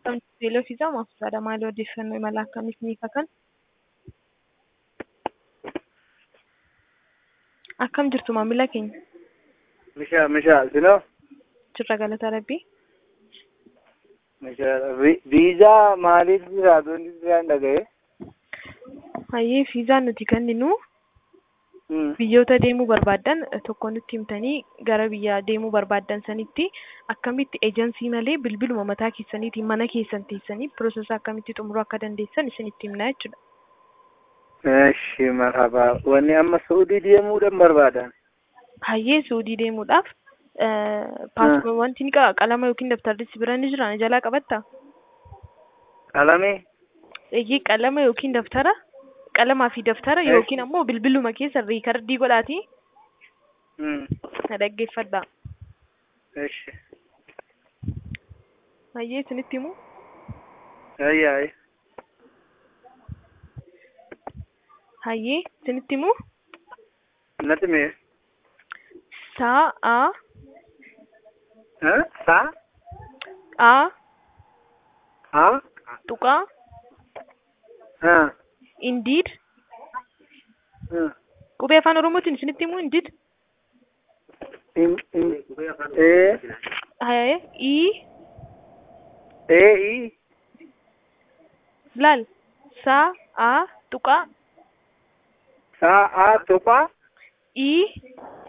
Beeloo fiizaa maafsaadha. Maali odeeffannoo imala akkamiif ni kakan? Akkam jirtu maamila keenya? Mishaa mishaa sinoo Jirra galata rabbii. mishaa viizaa maaliif jira doonii jiraan dhaga'e? Hayyee fiizaan nuti kenninu biyyoota deemuu barbaaddan tokko nutti himtanii gara biyya deemuu barbaaddan sanitti akkamitti eejensii malee bilbiluma mataa keessaniitiin mana keessan teessanii piroosesa akkamitti xumuruu akka dandeessan isinitti himna jechuudha. Eshi marhaba wanni amma Saudii deemuudhaan barbaadan. Hayyee Suudii deemuudhaaf paaspoortii wanti ni qaba qalama yookiin dabtarri si bira ni jira ni jalaa qabattaa? Qalamee Eeyyee qalama yookiin daftara qalamaa fi daftara Eh. yookiin ammoo bilbiluma keessa riikardii godhaati na dhaggeeffadhaa. eshi Hayyee isinitti himu ayyaay hayyee isinitti himu natti mee saa saa a haa tuqaa haa indiid qubee afaan oromootiin isinitti himu indiid ee hayyee ii ee ii laal saa a tuqaa saa aa tuqaa ii